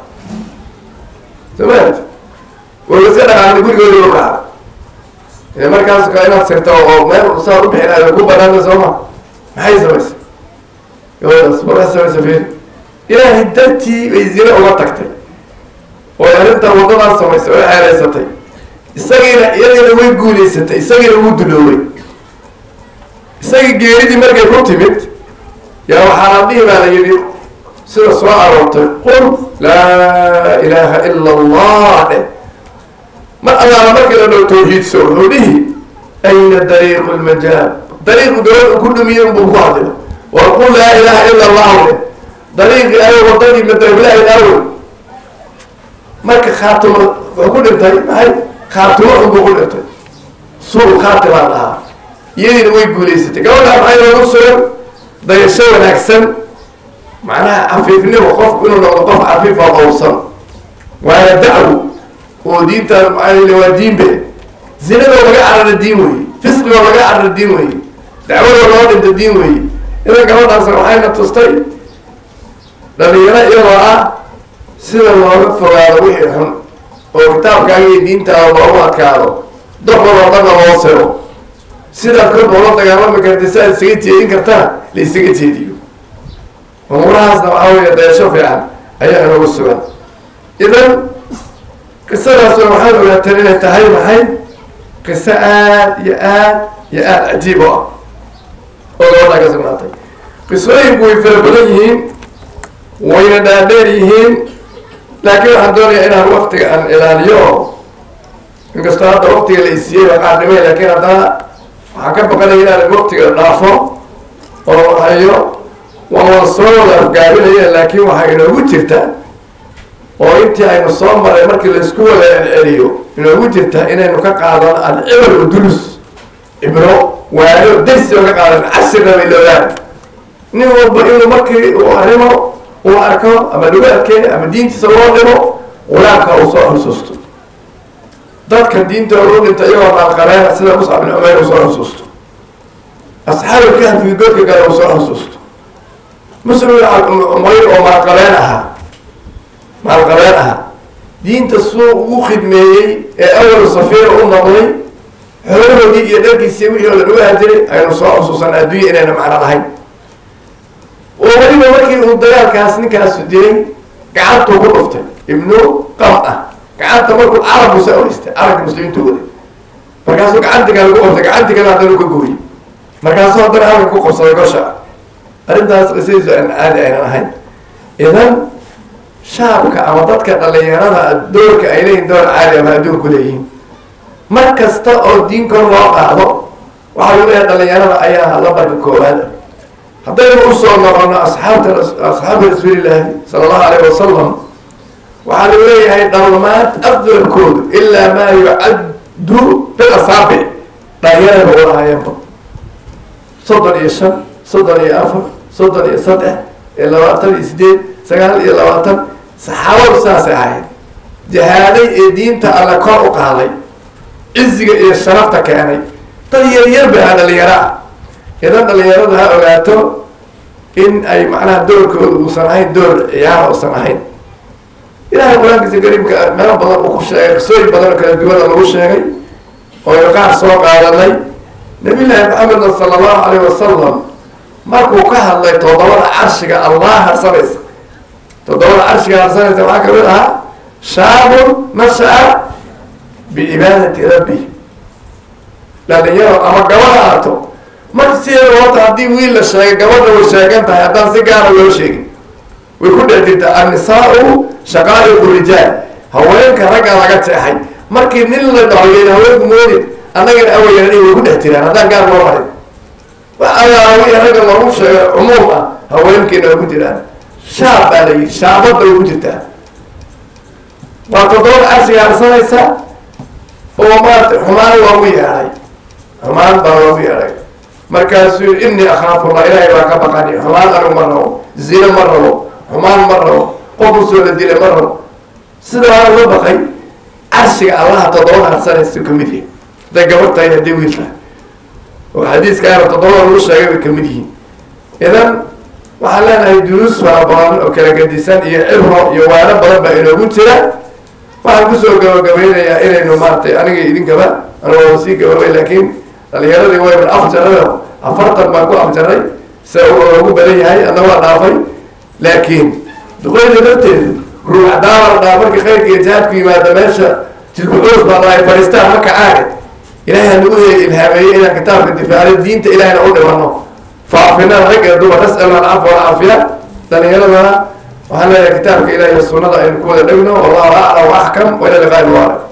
somaat way iska dhaqaaqday gurigoodi u kacday markaas ka inaad sirto oo meel saa u bixinaayo ku banaana sooma maxay samaysay gabadaas markaa samaysa fiir ilaahay dartii bay zine uga tagtay oo arrintaa waddadaas samaysay oo xeelaysatay isagiina iyadiina way guulaysatay isagiina wuu duloobay isagii geeridii markay ku timid yaa waxaa la dhihi baa la yidhi sida soo aroortay qul laa ilaaha ila allah dheh mar allaala markii la dhow tawxiidso wuxuu dhihi ayna dariiqu lmajaal dariiqu gabadh ku dhumiye unbuu ku hadlay war qul laa ilaaha ila allahu dheh dariiqii ayo wadadii madablahi awe marka khaatimo wuxuu ku dhintay maxay khaatimo unbuu ku dhintay suu khaatimaa dhahaa iyadiina way guulaysatay gabadhaa maxay noogu sugan dayasho wanaagsan macnaha cafiifnimo qofku inuu noqdo qof cafiifa qowsan waana dacwo oo diintaan maaa waa diinbe zinadoo laga carara diin weeye fisqigoo laga carara diin weeye dacwadoo loo dhinta diin weeye idan gabadhaas waxayna tustay dhalinyaro iyadoo ah sida looga fogaado wixii xun oo kitaabkaaga iyo diintaada loogu adkaado doxoloo dhanna loo siro sidaad korba ula dagaalami karta si aad isaga jeedin kartana la isaga jeediyo umuurahaasna waxaa weeye dayasho fiican ayaa inagu sugan idan qisadaasoo waxaad ogaateen inay tahay maxay qiso aad iyo aad iyo aada cajiib u ah oo gabadhaa ka sugnaatay qisooyinku way fara badan yihiin wayna dhaadheer yihiin laakiin waxaan doonayaa inaan waktiga aan ilaaliyo inkastoo hadda waktiga la isiiyey baa qaardhimay laakiin haddana waxaan ka baqanaya inaan waktiga dhaafo oo hayo waan wada soo wada afgaabinaya laakiin waxaa inoogu jirta oo intii aynu soo maray markii laisku wada celceliyo inoogu jirta inaynu ka qaadano alcibar udulus cibro waano dersi oo ka qaadan cashirna bay loogaan nin walba inuu markii uu arrimo uu arko ama lagu adkeeyo ama diintiisa loo dhimo qulaamka uu soo xusuusto dadka diintooda u dhinta iyagoo maalqabeena sida muscab bin cumayr uu soo xusuusto asxaabulkahfi godka kale uu soo xusuusto muslim bin cumayr oo maalqabeen ahaa maalqabeen ahaa diinta suu ugu khidmeeyey ee awal safiira u noqday xoolahoodii iyo dharkiisii wixii oo la dhuga hajiray aynu soo xusuusan adduunya inayna macno lahayn oo weliba markii uu dagaalkaas ninkaasu dilay gacantuu ku dhuftay ibnu qam ah gacanta markuu carabku sa oreystay carabka muslimiintu waday markaasuu gacanti kale ku qabtay gacanti kale haddana ka gooyey markaasuu haddana halka ku qabsaday gosha arrintaas qisadiisu aan caadi aynan ahayn idan shaabka ama dadka dhalinyarada doorka ay leeyihin door caadi ama adduunku leeyihiin mar kasta oo diin kor loo qaado waxaa lagu leeyahay dhalinyarada ayaa lambarka koowaada haddaynu usoo noqono asxaabta asxaabta rasuulillaahi sala allahu alayh wasalam waxaa lagu leeyahay dhalmaad afdalkoodu ilaa maa yucaddu bil asaabic dhalinyarada u lahaayeenba soddon iyo shan soddon iyo afar soddon iyo saddex iyo labaatan iyo sideed sagaal iyo labaatan saxaabadu saasay ahayd jihaaday ee diinta alle kor u qaaday ciziga iyo sharafta keenay dad yaryar ba ha dhalinyaro ah idan dhalinyaradu ha ogaato in ay macnaha doorkooda uusan ahayn door ciyaar uusan ahayn ilahay qur-aankiisa kariimka meelo badan uu ku sheegay qisooyin badan oo kala duwana lagu sheegay oo aynu qaar soo qaadanay nabi llaahi maxamedna sala allahu alayh wasalam markuu ka hadlay toddobada carshiga allah harsanaysa toddobada carshiga harsanaysa waxaa kamid ahaa shaabun nasha-a bicibaadati rabbi dhalinyaro ama gabadha aato marka sideeda horta haddii wiil la sheegay gabadha way sheegan tahay haddaan si gaara loo sheegin way ku dhex jirtaa annisaa-u shaqaa'iqu rijaal haweenka ragga laga jeexay markii nin la dhahoyen haweenku moodin annagana awayana way ku dhex jiraan haddaan gaar loo marin waxaalaawii ragga loogu sheegay cumuum ah haweenkiina way ku jiraan shaab baa la yidhi shaabadda way ku jirtaa waa toddobada carshiga harsanaysa oo maarata xumaan loogu yeedhay xumaan baa loogu yeedhay markaasuu yii innii akhaafullah ilaahay baa ka baqani xumaan anigu ma rabo zino ma rabo xumaan ma rabo qof usoo la dilay ma rabo sida waa uga baqay carshiga allaha toddobada harsanaysa kamid yahi hadday gabar tahay hadday wiil tahay oo xadiiskaana toddobada lagu sheegay bay kamid yihiin idan waxaan leenahay duruus fara badan oo kala gadisan iyo cibro iyo waano badan baa inoogu jira waxaan kusoo gabagabeynayaa inaynu maaratay aniga idinkaba anigoo sii gabagabay laakiin dhalinyaradii wayban afjarada afartan baan ku afjaray se loogu badan yahay adna waa dhaafay laakiin duqeyda lafteedu ruucdaala dhaa markii khayrka iyo jihaadku yimaada meesha jilbucuus baa dhahay fadhiistaan ma kacaaga ilahay hanagu ilhaameeyey inaan kitaabka difaacno diinta ilahayna u dhimano faafinada rag ee dumar nas'alu alcafwa walcaafiya dhalinyaradana waxaan leeyahay kitaabka ilahi iyo sunnada aynu ku wada dhegno wallahu aclam wa axkam wa ila liqaa'i mubarak